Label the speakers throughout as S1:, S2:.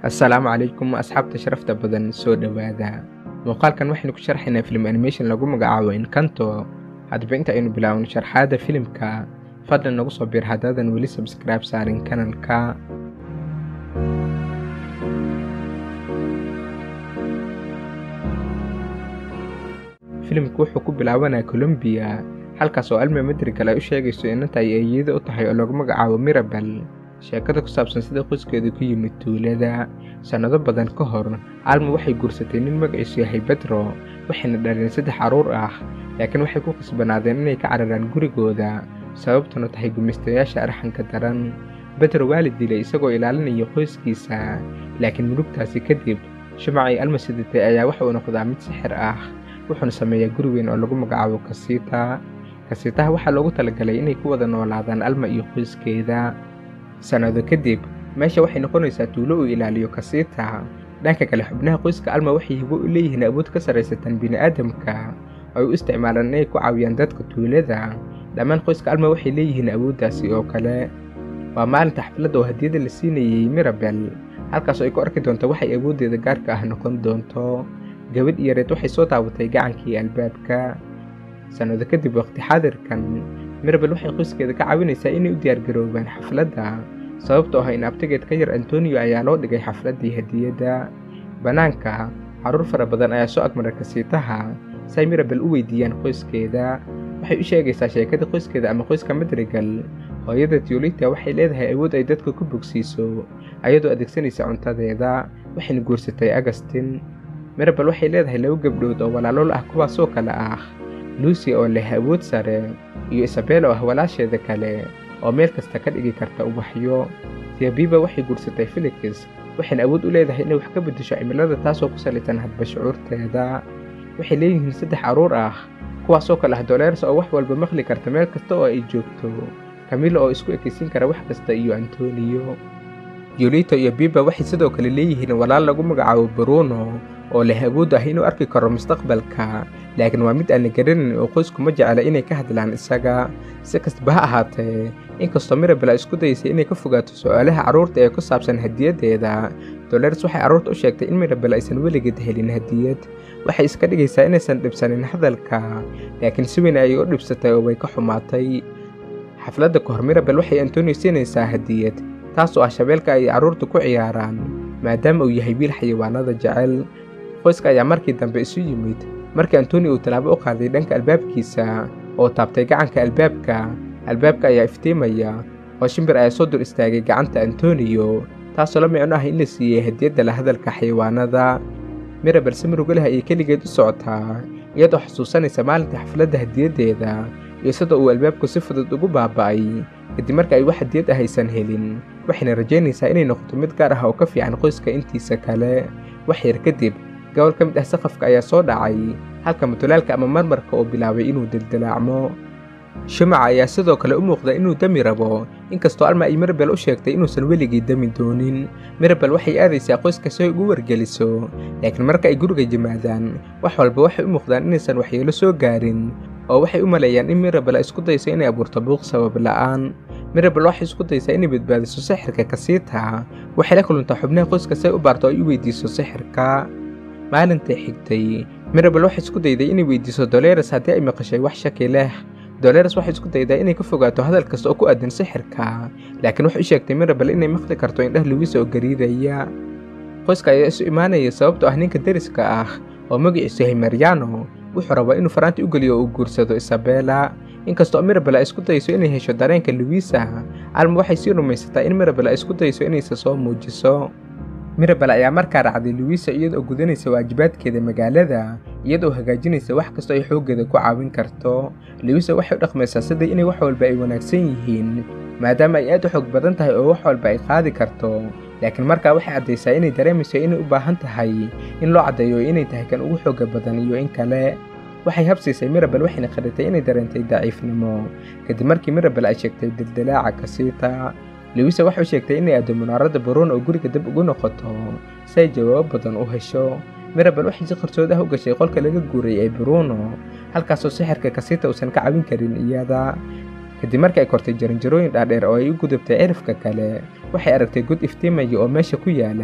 S1: assalaamu calaykum asxaabta sharafta badan soo dhowaada muuqaalkan waxaynu ku sharxaynaa filim animation lagu magacaabo inkanto haddaba inta aynu bilaawno sharxaadda filimka fadlan nagu soo biir haddaadan weli sabskribe saarin kanalka filimku wuxuu ku bilaabanaa colombiya halkaas oo alma madrigal ay u sheegayso inanta ay eeyada u tahay oo lagu magacaabo mirabel sheekada ku saabsan sida qoyskeedu ku yimid tuulada sannado badan ka hor alma waxay guursatay nin magaciisu yahay bedro waxayna dhaleen saddex carruur ah laakiin waxay ku khasbanaadeen inay ka cararaan gurigooda sababtuna tahay gumaystayaasha arxanka daran bedro waa la dilay isagoo ilaalinaya qoyskiisa laakiin murugtaasi kadib shumacay alma sidatay ayaa waxa uu noqdaa mid sixir ah wuxuuna sameeyaa guri weyn oo lagu magacaabo kasiita kasiitaha waxaa loogu talagalay inay ku wada noolaadaan alma iyo qoyskeeda sannado kadib meesha waxay noqonaysaa tuulo uu ilaaliyo kasiita dhanka kale xubnaha qoyska alma waxay hibo u leeyihiin awood ka sarraysatan bini'aadamka oo ay u isticmaalaan inay ku caawiyaan dadka tuulada dhammaan qoyska alma waxay leeyihiin awooddaasi oo kale waa maalinta xafladda oo hadiyadda la siinayey mirabel halkaasoo ay ku arki doonto waxay awooddeeda gaarka ah noqon doonto gabadh yareed waxay soo taabatay gacankii albaabka sannado kadib waqti xaadirkan mirabel waxay qoyskeeda ka caawinaysaa inay u diyaargaroobaan xafladda sababtoo ah in abtigeed ka yar antonio ayaa loo dhigay xafladdii hadiyadda bannaanka carruur fara badan ayaa soo agmaray kasiitaha si ay mirabel u weydiiyaan qoyskeeda waxay u sheegaysaa sheekada qoyskeeda ama qoyska madrigal hooyada tiolita waxay leedahay awood ay dadka ku bogsiiso ayadoo adeegsanaysa cuntadeeda waxayna guursatay agustin mirabel waxay leedahay laba gabdhood oo walaalool ah kuwaasoo kale ah lucy oo leh awood sare iyo isabel oo ah walaasheeda kale oo meel kasta ka dhigi karta ubaxyo tiabiba waxay guursatay felix waxayna awood u leedahay inay wax ka beddesho cimilada taasoo ku salaysan hadba shucuurteeda waxay leeyihiin saddex carruur ah kuwaasoo kale ah doleers oo wax walba maqli karta meel kasta oo ay joogto kamilo oo isku ekaysiin kara wax kasta iyo antonio yolito iyo biba waxay sidoo kale leeyihiin walaal lagu magacaabo bruno oo leh awood ah inuu arki karo mustaqbalka laakiin waa mid aan la garanayn oo qoysku ma jecla inay ka hadlaan isaga si kastaba ha ahaatee inkastoo mirabel ay isku dayaysay inay ka fogaato su'aalaha carruurta ee ku saabsan hadiyaddeeda dolers waxay carruurta u sheegtay in mirabel aysan weligeed helin hadiyad waxay iska dhigaysaa inaysan dhibsanin hadalka laakiin si weyn ayay u dhibsatay oo way ka xumaatay xafladda ka hor mirabel waxay antonio siinaysaa hadiyad taas oo ah shabeelka ay carruurta ku ciyaaraan maadaama uu yahay wiil xayawaanada jecel qoyska ayaa markii dambe isu yimid markii antonio uu tallaabo u qaaday dhanka albaabkiisa oo taabtay gacanka albaabka albaabka ayaa iftiimaya oo shimbir ayaa soo dur istaagay gacanta antonio taasoo la micno ah in la siiyey hadiyadda la hadalka xayawaanada mirabel si murugo leh ayay keligeed u socotaa iyadoo xusuusanaysa maalinta xafladda hadiyaddeeda iyo sida uu albaabku si fudud ugu baaba'ay kadib marka ay wax hadiyad ah aysan helin waxayna rajaynaysaa inay noqoto mid gaar ah oo ka fiican qoyska intiisa kale wax yar kadib gobol ka mid ah saqafka ayaa soo dhacay halka mutulaalka ama marmarka oo bilaabay inuu dildilaacmo shumaca ayaa sidoo kale u muuqda inuu dami rabo inkastoo alma ay mirabel u sheegtay inuusan weligii dami doonin mirabel waxay aadaysaa qoyska si ay ugu wargeliso laakiin marka ay guriga yimaadaan wax walba waxay u muuqdaan inaysan waxyeelo soo gaarin oo waxay u maleeyaan in mirabel ay isku dayso inay abuurto buuq sabab la'aan mirabel waxay isku daysaa inay badbaadiso sixirka kasiita waxay la kuluntaa xubnaha qoyska si ay u baarto oo ay u weydiiso sixirka maalintai xigtay mirabel waxay isku dayday inay weydiiso doleres haddii ay maqashay wax shaki leh doleres waxay isku daydaa inay ka fogaato hadal kasta oo ku aadan sixirka laakiin waxay u sheegtay mirabel inay maqli karto indhah luwiisa oo gariiraya qoyska ayaa isu imaanaya sababtoo ah ninka deriska ah oo magaciisu yahay mariano wuxuu rabaa inuu faraanti u geliyo oo uu guursado isabela inkastoo mirabel ay isku dayso inay hesho dareenka luwiisa alma waxay sii rumaysataa in mirabel ay isku dayso inaysa soo muujiso mirabel ayaa markaa raacday luwiisa iyadoo gudanaysa waajibaadkeeda magaalada iyadoo hagaajinaysa wax kastoo ay xooggeeda ku caawin karto luwiisa waxay u dhaqmaysaa sidai inay wax walba ay wanaagsan yihiin maadaama ay aad u xoog badan tahay oo wax walba ay qaadi karto laakiin markaa waxay caddaysaa inay dareemayso inay u baahan tahay in loo caddeeyo inay tahay kan ugu xoogga badan iyo in kale waxay habsiisay mirabel waxayna qaritay inay dareentay daciifnimo kadib markii mirabel ay sheegtay dildilaaca kasiita luwisa waxay sheegtay inay aado munaaradda baruun oo guriga dib ugu noqoto si ay jawaabo badan u hesho mirabel waxay si qarsood ah u gashay qolka laga guuray ee bruno halkaasoo sixirka kasiita uusan ka caawin karin iyada kadib markii ay kortay jaranjarooyin dhaadheer oo ay u gudubtay cirifka kale waxay aragtay god iftiimaya oo meesha ku yaala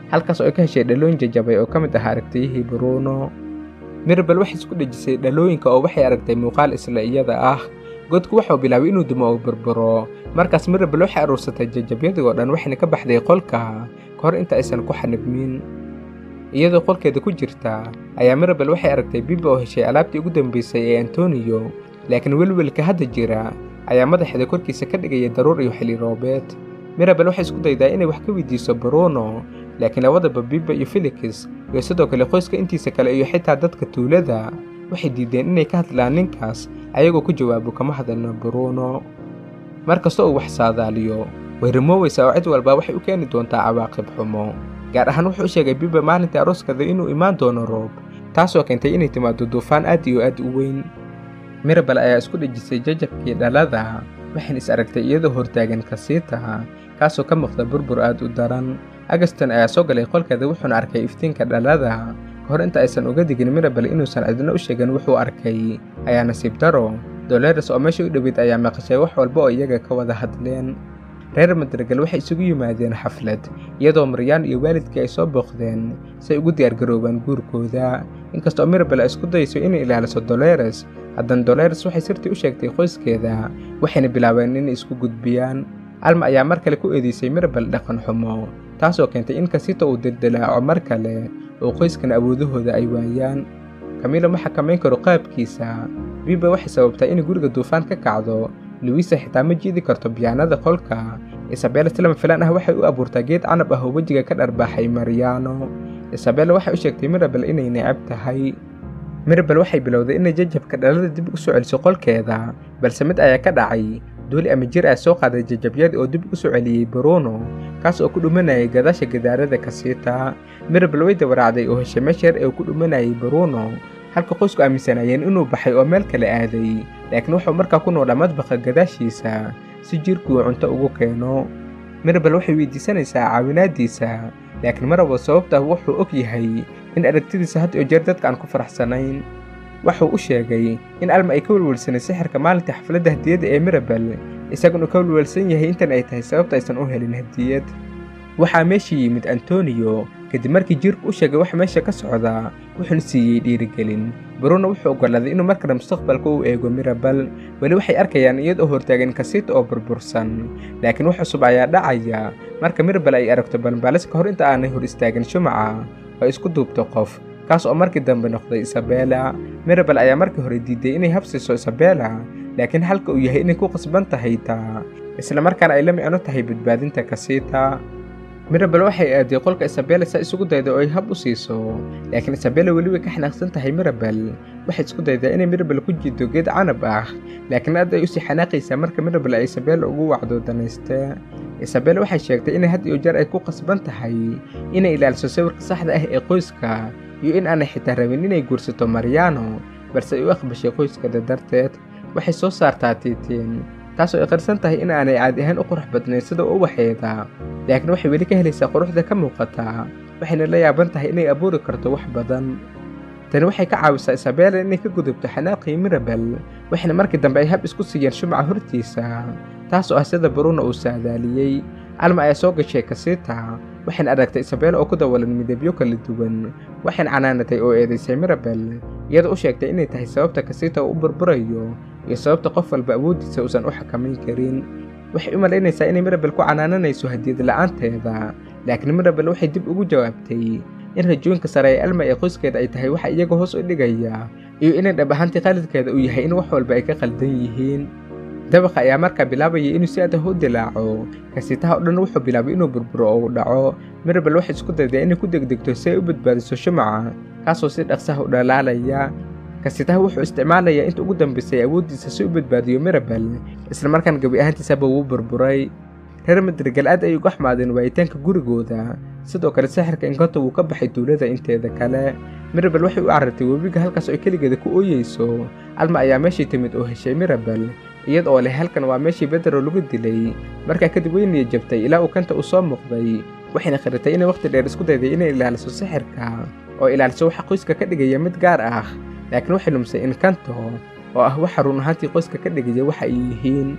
S1: halkaas oo ay ka heshay dhalooyin jajabay oo ka mid ahaa aragtiyihii bruno mirabel waxay isku dhejisay dhalooyinka oo waxay aragtay muuqaal isla iyada ah godku waxau bilaabay inuu dumo oo burburo markaas mirabel waxay aruursatay jajabyadii oo dhan waxayna ka baxday qolka ka hor inta aysan ku xanibmin iyadoo qolkeeda ku jirta ayaa mirabel waxay aragtay biba oo heshay alaabtii ugu dambaysay ee antoniyo laakiin welwelka hadda jira ayaa madaxeeda korkiisa ka dhigaya daruur iyo xilli roobeed mirabel waxay isku daydaa inay wax ka weydiiso bruno laakiin labadaba biba iyo felix iyo sidoo kale qoyska intiisa kale iyo xitaa dadka tuulada waxay diideen inay ka hadlaan ninkaas ayagoo ku jawaabo kama hadalno bruno mar kasta uu wax saadaaliyo way rumooweysaa oo cid walba waxay u keeni doontaa cawaaqib xumo gaar ahaan wuxuu u sheegay biba maalintii arooskada inuu imaan doono roob taasoo keentay inay timaado duufaan aad iyo aad u weyn mirabel ayaa isku dhejisay jajabkii dhalada waxayna is aragtay iyadoo hortaagan kasiita kaasoo ka muuqda burbur aad u daran agaston ayaa soo galay qolkeeda wuxuuna arkay iftiinka dhalada ka hor inta aysan uga digin mirabel inuusan cidna u sheegin wuxuu arkay ayaa nasiib daro doleres oo meesha u dhoweyd ayaa maqashay wax walba oo iyaga ka wada hadleen reer madrigal waxay isugu yimaadeen xaflad iyadoo maryaan iyo waalidkii ay soo booqdeen si ay ugu diyaargaroobaan guurkooda inkastoo mirabel ay isku dayso inay ilaaliso doleres haddana doleres waxay sirtii u sheegtay qoyskeeda waxayna bilaabeen inay isku gudbiyaan alma ayaa mar kale ku eedeysay mirabel dhaqan xumo taasoo keentay in kasito uu dildilaaco mar kale oo qoyskan awoodahooda ay waayaan kamiilo ma xakamayn karo qaabkiisa biba waxay sababtaa inay guriga duufaan ka kacdo luwiisa xitaa ma jiidi karto biyaanada qolka isabella si lama filaan ah waxay u abuurtaa geed canab ah oo wejiga ka dharbaaxay maryaano isabella waxay u sheegtay mirabel inay necab tahay mirabel waxay bilowday inay jajabka dhalada dib u soo celiso qolkeeda balse mid ayaa ka dhacay duuli ama jir ah soo qaaday jajabyadii oo dib u soo celiyey bruno kaas oo ku dhumanayay gadaasha gadaarada kasiita mirabel way dawaraacday oo heshay meesha yar ee uu ku dhumanayay bruno halka qoysku aaminsanayeen inuu baxay oo meel kale aaday laakiin wuxuu markaa ku noolaa madbaqa gadaashiisa si jirkuu cunto ugu keeno mirabel waxay weydiisanaysaa caawinaaddiisa laakiin maraba sababta wuxuu og yahay in aragtidiisa had iyo jeer dadka aan ku faraxsanayn waxuu u sheegay in alma ay ka welwelsanay sixirka maalintii xafladda hadiyadda ee mirabel isaguna ka welwelsan yahay intan ay tahay sababta aysan u helin hadiyad waxaa meesha yimid antoniyo kadib markii jiirku u sheegay wax meesha ka socda wuxuuna siiyey dhiirigelin bruno wuxuu oggolaaday inuu mar kale mustaqbalka u eego mirabel weli waxay arkayaan iyadoo hortaagan kasiita oo burbursan laakiin wax cusub ayaa dhacaya marka mirabel ay aragto balmbaalis ka hor inta aanay hor istaagin shumaca oo isku duubto qof kaas oo markii dambe noqday isabella mirabel ayaa markii hore diiday inay habsiiso isabella laakiin halka uu yahay inay ku qasban tahay taa isla markaana ay la micno tahay badbaadinta kasiita mirabel waxay aaday qolka isabella saa isugu dayda oo ay hab u siiso laakiin isabella weli way ka xanaaqsan tahay mirabel waxay isku daydaa inay mirabel ku jiido geed canab ah laakiin aad ay usii xanaaqaysaa marka mirabel ay isabella ugu wacdo danayste isabella waxay sheegtay inay had iyo jeer ay ku qasban tahay inay ilaaliso sawirka saxda ah ee qoyska iyo in aanay xitaa rabin inay guursato maryaano balse ay u aqbashay qoyskeeda darteed waxay soo saartaa tiitiin taasoo ay qarsan tahay in aanay caadi ahaan u qurux badnayn sida ubaxeeda laakiin waxay weli ka helaysaa quruxda ka muuqata waxayna la yaaban tahay inay abuuri karto wax badan tani waxay ka caawisaa isabella inay ka gudubto xanaaqii mirabel waxayna markii dambe ay hab isku siiyeen shumaca hortiisa taas oo ah sida bruno uu saadaaliyey alma ayaa soo gashay kasiita waxayna aragtay isabella oo ku dawalan midabyo kala duwan waxayna canaanatay oo eedaysay mirabel iyadoo u sheegtay inay tahay sababta kasiita uu u burburayo iyo sababta qof walba awooddiisa uusan u xakamayn karin waxay u malaynaysaa inay mirabel ku canaananayso hadiyad la'aanteeda laakiin mirabel waxay dib ugu jawaabtay in rajooyinka sare ee alma ee qoyskeeda ay tahay waxa iyaga hoos u dhigaya iyo inay dhab ahaantii qalidkeeda uu yahay in wax walba ay ka qaldan yihiin dabaqa ayaa markaa bilaabayay inuu si adah u dilaaco kasiitaha oo dhan wuxuu bilaabay inuu burburo oo uu dhaco mirabel waxay isku dayday inay ku degdegto si ay u badbaadiso shumaca kaasoo si dhaqsaha u dhalaalaya kasiitaha wuxuu isticmaalayaa inta ugu dambaysay awooddiisa si u badbaadiyo mirabel isla markaan gebi ahaantiisaba wuu burburay reer madrigal aad ay uga xmaadeen waayitaanka gurigooda sidoo kale sixirka inkonta wuu ka baxay duulada inteeda kale mirabel waxay u carartay webiga halkaas oo ay keligeeda ku ooyeyso alma ayaa meeshii timid oo heshay mirabel iyada oo leh halkan waa meeshii bedero lagu dilay markaa kadib weynaya jabtay ilaa uu kanta uu soo muuqday waxayna khiratay inay wakhti dheer isku dayday inay ilaaliso sixirka oo ilaaliso waxa qoyska ka dhigaya mid gaar ah laakiin waxay lumsay inkanto oo ah waxa run ahaantii qoyska ka dhigaya waxa ay yihiin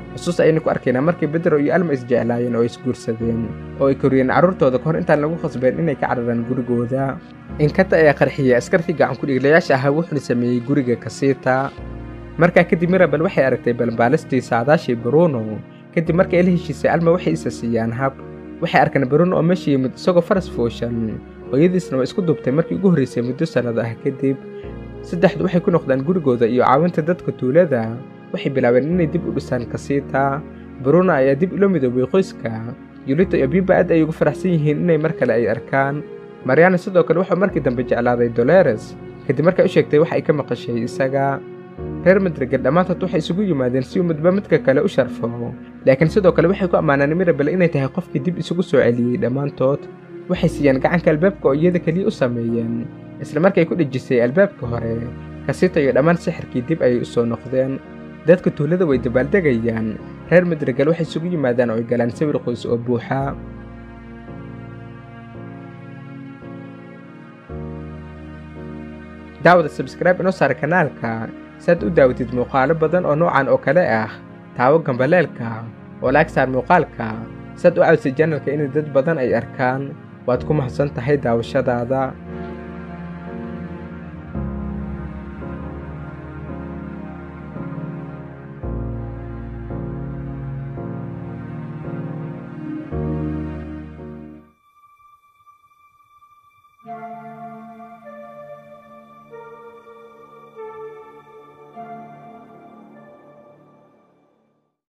S1: xusuus ayaynu ku arkaynaa markii bedro iyo alma isjeclaayeen oo isguursadeen oo ay koriyeen carruurtooda kahor intaan lagu khasbeen inay ka cararaan gurigooda inkanta ayaa qarxiyey askartii gacan ku-dhiiglayaasha ahaa wuxuuna sameeyey guriga kasiita markaa kadib mirabel waxay aragtay balbaalistii saadaashii bruno kadib markii ay la heshiisay alma waxay isa siiyaan hab waxay arkeen bruno oo meesha yimid isagoo faras fooshan hooyadiisna waa isku dubtay markii ugu horraysay muddo sannado ah kadib saddexdu waxay ku noqdaan gurigooda iyo caawinta dadka tuulada waxay bilaabeen inay dib u dhisaan kasiita bruno ayaa dib ula midoobay qoyska yulita iyo biba aad ay ugu faraxsan yihiin inay mar kale ay arkaan mariana sidoo kale wuxuu markii dambe jeclaaday doleres kadib markay u sheegtay wax ay ka maqashay isaga reer madrigal dhammaantood waxay isugu yimaadeen si uu midba midka kale u sharfo laakiin sidoo kale waxay ku ammaanaan mirabel inay tahay qofkii dib isugu soo celiyey dhammaantood waxay siiyeen gacanka albaabka oo iyada keliya u sameeyeen isla markay ku dhejisay albaabka hore kasita iyo dhammaan sixirkii dib ayay u soo noqdeen dadka tuulada way dabaaldegayaan reer madrigal waxay isugu yimaadaan oo ay galaan sawir qoys oo buuxa daawada sabskraibe inoo saara kanaalka saad u daawatid muuqaalo badan oo noocan oo kale ah taawo gambaleelka oo laag saar muuqaalka saad u caawisay janalka inay dad badan ay arkaan waad ku mahadsan tahay daawashadaada